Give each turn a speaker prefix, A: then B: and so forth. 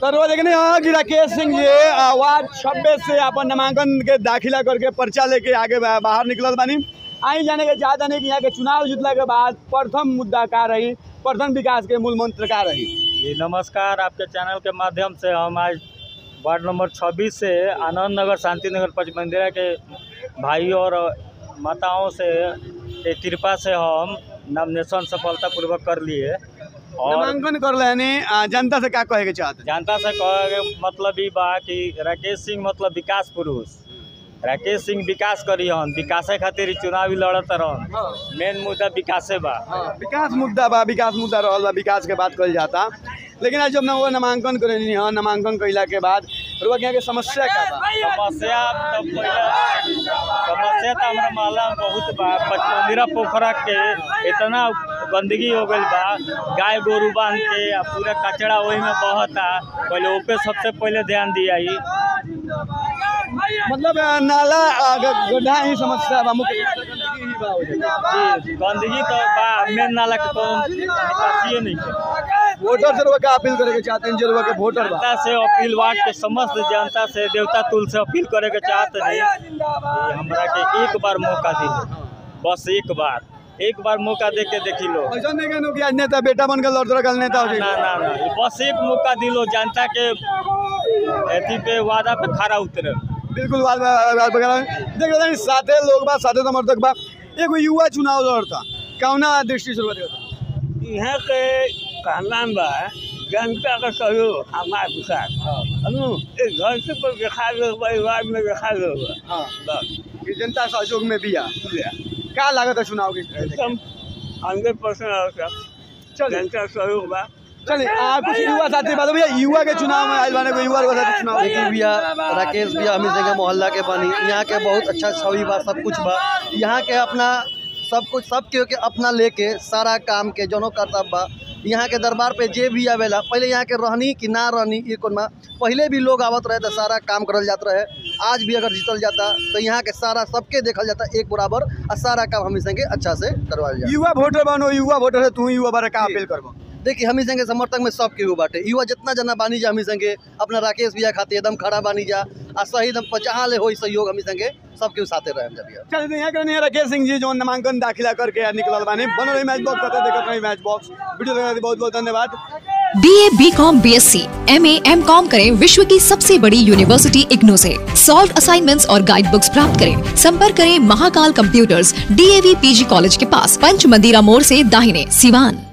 A: तो देखने यहाँ कि राकेश सिंह जी आ, वार्ड छब्बीस से अपन नामांकन के दाखिला करके पर्चा लेके आगे बा- बाहर निकलल बानी आई जाने के चाहता नहीं कि यहाँ के चुनाव जीतला के बाद प्रथम मुद्दा का रही प्रथम विकास के मूल मंत्र का रही
B: जी नमस्कार आपके चैनल के माध्यम से हम आज वार्ड नंबर 26 से आनंद नगर शांति नगर पंच मंदिरा के भाइयों और माताओं से के कृपा से हम नॉमिनेशन सफलतापूर्वक कर लिए और
A: नामांकन कर लेने आ, जनता से क्या कहे के चाहते
B: जनता से कहे के मतलब ई बा कि राकेश सिंह मतलब विकास पुरुष राकेश सिंह विकास करी हन विकासे खातिर ही चुनावी लड़त रहन मेन मुद्दा विकासे बा
A: विकास मुद्दा बा विकास मुद्दा रहल बा विकास के बात कल जाता लेकिन आज जब ना वो नामांकन करेनी हाँ नामांकन कैला के बाद रुआ के यहाँ के समस्या का बा
B: समस्या तो पहिले समस्या तो हमारा मोहल्ला में बहुत बा पचमंदिरा पोखरा के इतना गंदगी हो गई बा गाय गोरू बांध के आ पूरा कचरा वही में बहता पहले ओपे सबसे पहले ध्यान दिया ही
A: मतलब आ, नाला आ, ग- गड्ढा ही समस्या बा मुख्य गंदगी ही बा हो जाता।
B: जी गंदगी तो बा मेन नाला के तो निकासिए नहीं है
A: वोटर से रुआ का अपील करे के चाहते हैं जो रुआ के वोटर बा
B: जनता से अपील वार्ड के समस्त जनता से देवता तुल से अपील करे के चाहते हैं कि हमरा के एक बार मौका दी बस एक बार एक बार मौका दे के देखी लो
A: ऐसा नहीं कहनो कि आज नेता बेटा बन के लड़ रखल नेता हो
B: ना
A: जाए
B: ना ना बस एक मौका दिलो जनता के अथी पे वादा पे खड़ा उतरे
A: बिल्कुल बात बात वगैरह देख रहे हैं साथे लोग बा साथे समर्थक बा एगो युवा चुनाव लड़ता कौना दृष्टि से रुआ देखता
B: यहाँ के कहना बा जनता का सहयोग हमारे विकास एक घर से पर दिखा दो परिवार में दिखा दो
A: हाँ
B: बस
A: कि जनता सहयोग में भी आ का लागत है चुनाव की
B: एकदम हंड्रेड परसेंट
A: चलिए
B: जनता सहयोग बा
A: चलिए आ कुछ युवा साथी बात भैया युवा के चुनाव में आज बाने को युवा के साथी चुनाव
C: देखिए भैया राकेश भैया हमीर जगह मोहल्ला के बानी यहाँ के बहुत अच्छा छवि बा सब कुछ बा यहाँ के अपना सब कुछ सब के के अपना लेके सारा काम के जनो कर्तव्य बा यहाँ के दरबार पे जे भी आवेला पहले यहाँ के रहनी कि ना रहनी ये कोन बा पहले भी लोग आवत रहे तो सारा काम करल जात रहे आज भी अगर जीतल जाता तो यहाँ के सारा सबके देखल जाता एक बराबर और सारा काम हमी संगे अच्छा से करवाल जाता
A: युवा वोटर बनो युवा वोटर है तू युवा बारे का अपील करबो
C: देखिए हमी संगे समर्थक में सब केहू बाटे युवा जितना जना बानी जा हमी संगे अपना राकेश भैया खातिर एकदम खड़ा बानी जा आ सही एकदम जहाँ ले होई सहयोग हमी संगे सब केहू साथे रहे जा भैया
A: चलिए तो यहाँ के नहीं राकेश सिंह जी जो नामांकन दाखिला करके निकलल बानी बन रही मैच बॉक्स करते देखत रही मैच बॉक्स वीडियो देखने के लिए बहुत बहुत धन्यवाद
D: B A B com B S C M A M com करें विश्व की सबसे बड़ी यूनिवर्सिटी इग्नू से सॉल्व असाइनमेंट्स और गाइड बुक्स प्राप्त करें संपर्क करें Mahakal computers DAV PG college के पास पंच मंदिरा मोड़ से दाहिने सिवान